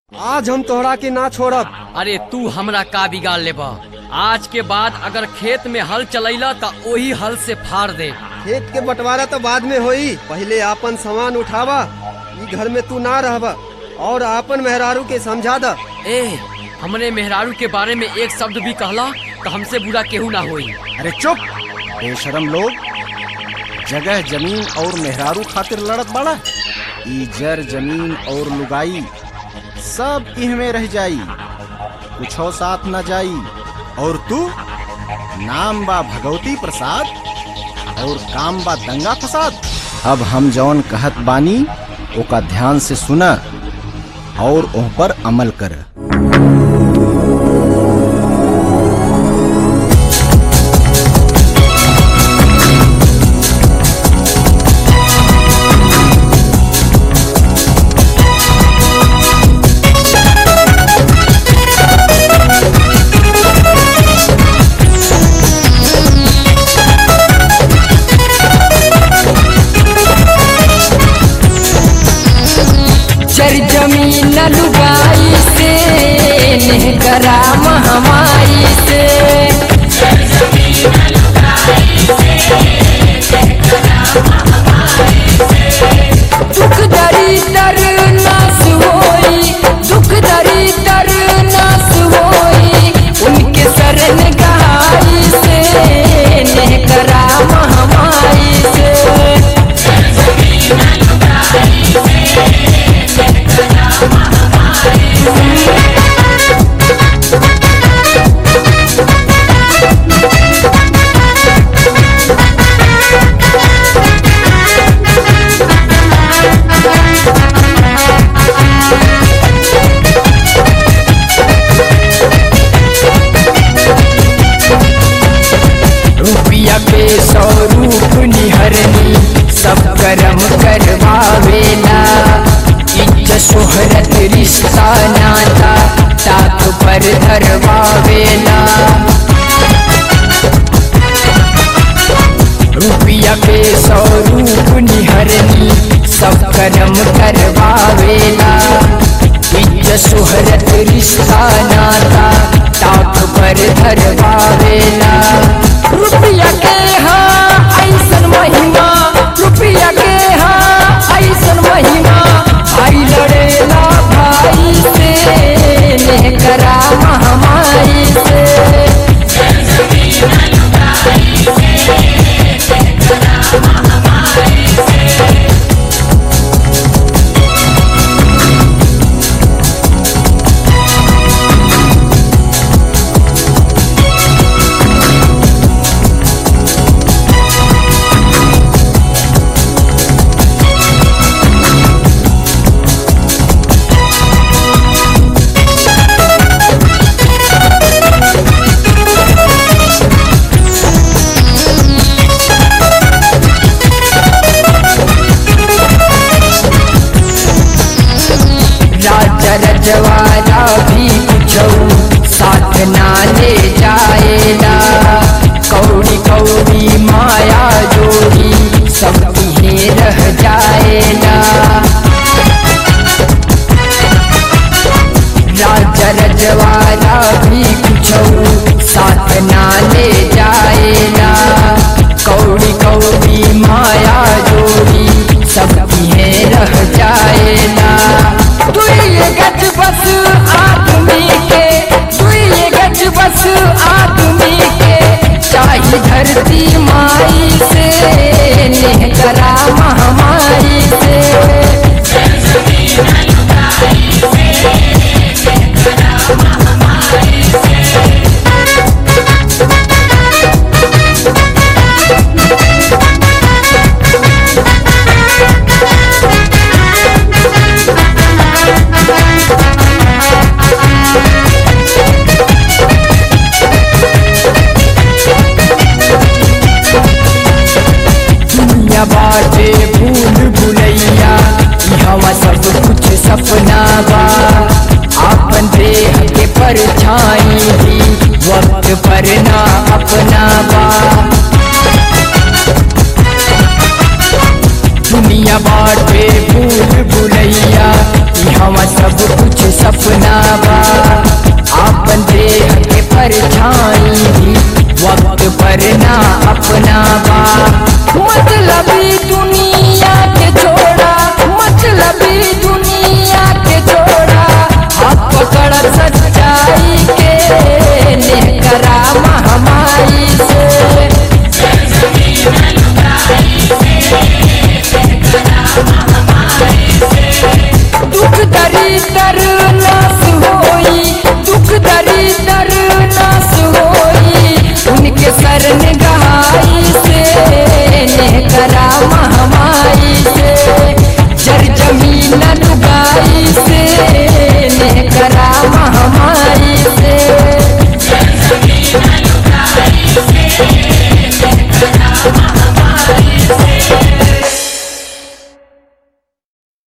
आज हम तोहरा के ना छोड़ब अरे तू हमरा का बिगाड़ लेबा आज के बाद अगर खेत में हल चलैला त ओही हल से फाड़ दे खेत के बंटवारा तो बाद में होई पहले आपन सामान उठावा ई घर में तू ना रहबा और आपन मेहरारू के समझा द ए हमने मेहरारू के बारे में एक शब्द भी कहला तो हमसे बुरा केहू ना होई अरे चुप बेशरम लोग जगह जमीन और मेहरारू खातिर लड़त बड़ा ई जर जमीन और लुगाई सब इहमे रह जाई कुछो साथ न जाई और तू नाम बा भगवती प्रसाद और काम बा दंगा फसाद अब हम जौन कहत बानी ओका ध्यान से सुना और ओह पर अमल कर चर जमीन लुगाई से नेह कराम हमारी से दुख दरी दर नास होई दुख दरी दर नास होई उनके शरण गहाई से नेह कराम हमारी से रुपया के सौ रूप निहरनी सब कर्म करवावेला इज्ज शोहरत रिश्ता नाता ताक पर धरवावेला रुपया के सौ रूप निहरनी सब कर्म करवावेला इज्ज शोहरत रिश्ता नाता ताक पर धरवावेला रुपया के हाँ ऐसन महिमा रुपया के हाँ ऐसन महिमा भाई लड़ेला भाई से नेह कराम हमारी से राजा रजवाला भी कुछौ साथ ना ले जाएला कौड़ी कौड़ी माया जोड़ी सब इहे रह जाएला राजा रजवाला भी कुछौ साथ ना ले जाएला कौड़ी कौड़ी माया जोड़ी सब इहे रह जाएला दुई गज बस आदमी के दुई गज बस आदमी के चाही धरती माई से नेह कराम हमारी से दुनिया बाटे भूल भुलैया हवा सब कुछ सपना बा आपन देह के परछाई भी वक्त पर ना अपना बा दुनिया बाटे भूल भुलैया हवा सब कुछ सपना बा आपन देह के परछाई भी वक्त पर ना अपना बा मतलबी दुनिया के छोड़ा मतलबी दुनिया के छोड़ा हाथ पकड़ सच्चाई के लेकरा महामारी से दुख दरिदर नाश होई दुख दरिदर नाश होई उनके शरण गहाई से करा महामाई से जर जमीन लुगाई से करा महामाई से